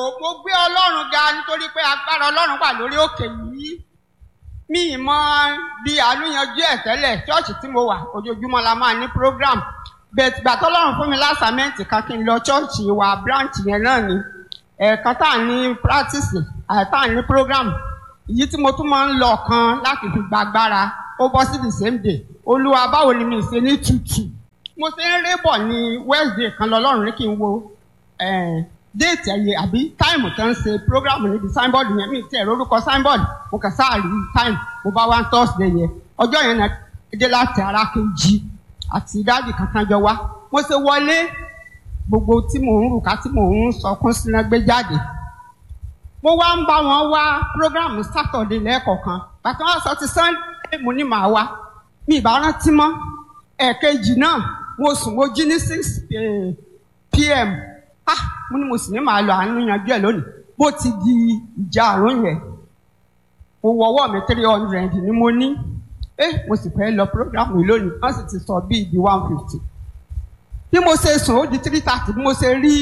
mo gbé ọlọ́run ga nítorí pé agbára ọlọ́run wà lórí òkè yìí mi ì mọ bí àlùyanjú ẹ̀ tẹ́lẹ̀ ṣọ́ọ̀ṣì tí mo wà ojoojúmọ́ la máa ní program bẹ́ẹ̀ tìgbà tọ́lọ́run fún mi lásàmẹ́ǹtì kan kí n lọ ṣọ́ọ̀ṣì wa branch yẹn náà ni ẹ̀ẹ̀kan tá à ní practice àti tá à ní program èyí tí mo tún máa ń lọ kan láti fi gbàgbára ó bọ́ sí the same day olúwa báwo ni mi ṣe ní tutù mo ṣe ń rébọ̀ ní wednesday kan lọ́lọ́run ní kí n wo déètì ẹ̀yẹ àbí táìmù tó ń ṣe program níbi signboard yẹn mi ti ẹ̀rọ orúkọ signboard mo kàn sáà rí táìmù mo bá wá thursday yẹn ọjọ́ yẹn náà dé láti ara kejì àti dáàdì kankan jọ wá mo ṣe wọlé gbogbo tí mò ń rùkà tí mò ń sọkún sínú gbé jáde mo wá ń bá wọn wá program saturday lẹ́ẹ̀kọ̀ọ̀kan bàtà wọn sọ ti sunday mo ní màá wá mi ìbá rántí mọ́ ẹ̀ẹ̀kejì náà mo sùn mo jí ní six pm ah mo ní mo sì ní màá lọ àánú yanjú ẹ lónìí bó ti di ìjà àrùn yẹn mo wọ ọwọ́ mi three hundred ni mo ní eh mo sì fẹ́ lọ program yìí lónìí wọ́n sì ti sọ bíi di one fifty bí mo ṣe sùn ó di three thirty bí mo ṣe rí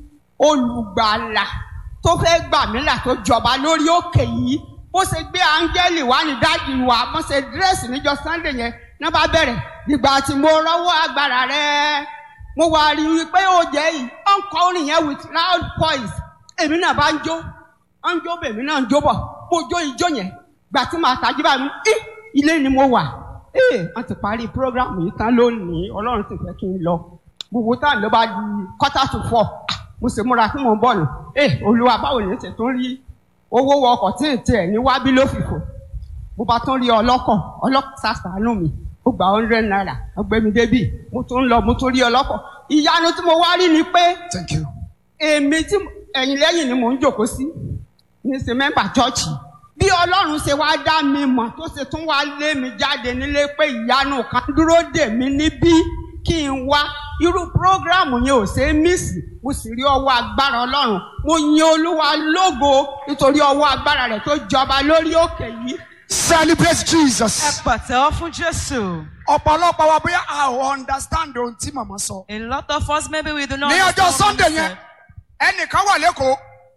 olùgbàlà tó fẹ́ gbà mí là tó jọba lórí òkè yìí bó ṣe gbé áńgẹ́lì wá ní dájú wa bó ṣe dírẹ́sì níjọ sunday yẹn náà bá bẹ̀rẹ̀ nígbà tí mo rọ́wọ́ agbára rẹ̀ mo wá rí i pé ó jẹ́ yìí ó ń kọ́ orin yẹn with loud voice èmi náà bá ń jó ó ń jó bèmí náà ń jó bọ̀ mo jó ijó yẹn gbà tí màá tají bá mi í ilé ni mo wà ee wọ́n ti parí program yìí tán lónìí ọlọ́run sì fẹ́ kí n lọ gbogbo táwọn ló bá di quarter to four mo sì múra kí mo bọ̀ nù ee olúwa báwo ni ṣe tún rí owó wọ ọkọ̀ tí ì tiẹ̀ ní wábí ló fìfò mo bá tún rí ọlọ́kọ̀ ọlọ́kọ̀ sàṣàánú mi ó gba hundred naira ọgbẹ́mi débì mo tún lọ mo tún rí ọlọ́kọ̀ ìyanu tí mo wá rí ni pé thank you. èmi tí ẹ̀yìn lẹ́yìn ni mò ń jòkó sí ní ṣe mẹ́mbà chọ́ọ̀chì bí ọlọ́run ṣe wá dá mi mọ̀ tó ṣe tún wá lé mi jáde nílé pé ìyanu kan dúró dè mí níbí kí n wá irú prógrámù yẹn ò ṣe é mísì mo sì rí ọwọ́ agbára ọlọ́run mo yin olúwa lógo nítorí ọwọ́ agbára rẹ̀ tó jọba lórí òkè yìí celebrate Ẹ jesus. pàtẹ́wọ́ fún Jésù. ọ̀pọ̀lọpọ̀ wa bóyá a ò understand ohun tí màmá sọ. A lot of us maybe we do not ní ọjọ́ understand what sunday he yẹn said. ẹnìkan wà lẹ́kọ̀ọ́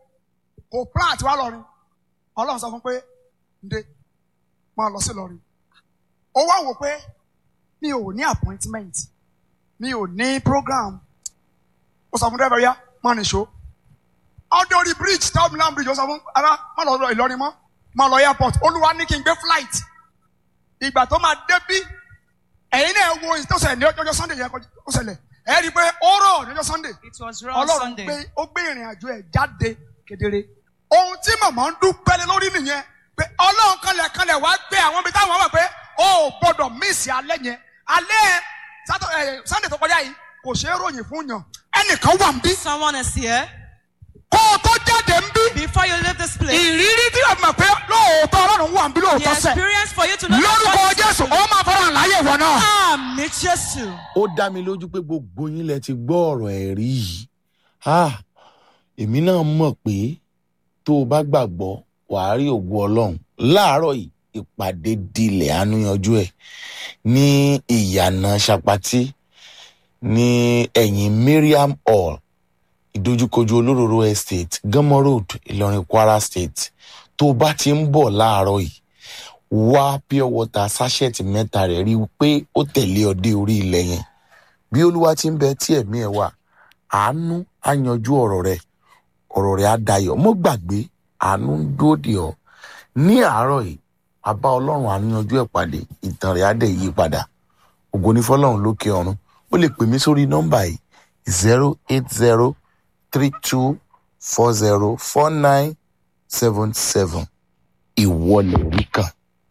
kò plan àti wá lọ́rin ọlọ́run sọ fún pé ǹde máa lọ sí lọ́rin ó wá wò pé mi ò ní appointment mi ò ní program ó sọ fún dẹ́rẹ́bẹ̀ yá máa nìṣó ọdẹ orí bridge tọ́mìlán bridge ó sọ fún ara má lọ ìlọrin mọ́ má lọ airport olúwa ní kí n gbé flight ìgbà tó máa débí ẹ̀yin náà wo ìtòsẹ̀ ní ọjọ́ sunday yẹn kó ṣẹlẹ̀ ẹ̀ rí i pé ó rọ̀ ní ọjọ́ sunday It was raw ọlọ́run Sunday. gbé ó gbé ìrìn àjò ẹ̀ jáde kedere. ohun tí màmá ń dúpẹ́ lé lórí nìyẹn pé ọlọ́run kanlẹ̀ kanlẹ̀ wá gbé àwọn ibi táwọn wà pé ó ò gbọ́dọ̀ míìsì alẹ́ yẹn alẹ́ sátọ ẹ sunday tó kọjá yìí kò ṣeé ròyìn fún yàn ẹnìkan wà ń bí Someone is here. kó o tó jáde ń bí Before you leave this place, ìrírí tí o mọ̀ pé lóòótọ́ ọlọ́run wà ń bí the lóòótọ́ sẹ̀ experience for you to know that lórúkọ God is jésù faithful. ó máa fọ́nrán láyé ìwọ náà. Àmì Jésù. ó dá mi lójú pé gbogbo yín lẹ ti gbọ́ ọ̀rọ̀ ẹ̀rí yìí Ah, èmi náà mọ̀ pé tó o bá gbàgbọ́ wàá rí ògo ọlọ́run láàárọ̀ yìí ìpàdé dilẹ̀ àánúyanjú ẹ̀ ní ìyànà ṣapati ní ẹ̀yìn Mariam hall ìdojúkojú olóróró estate gánmọ́ road ìlọrin kwara state tó o bá ti ń bọ̀ láàárọ̀ yìí wá pure water sachet mẹ́ta rẹ̀ rí i pé ó tẹ̀lé ọ dé orí ilẹ̀ yẹn bí olúwa ti ń bẹ tí ẹ̀mí ẹ̀ wà àánú á yanjú ọ̀rọ̀ rẹ̀ ọ̀rọ̀ rẹ̀ á dayọ̀ mọ́ gbàgbé àánú ń dúró dè ọ́ ní àárọ̀ yìí àbá ọlọ́run àánú yanjú ẹ̀ pàdé ìtàn rẹ̀ á dẹ̀ yí padà ògo ní fọlọ́run lókè ọ̀run ó lè pè mí sórí nọ́mbà yìí zero eight zero three two four zero four nine seven seven ìwọlẹ̀ rí kan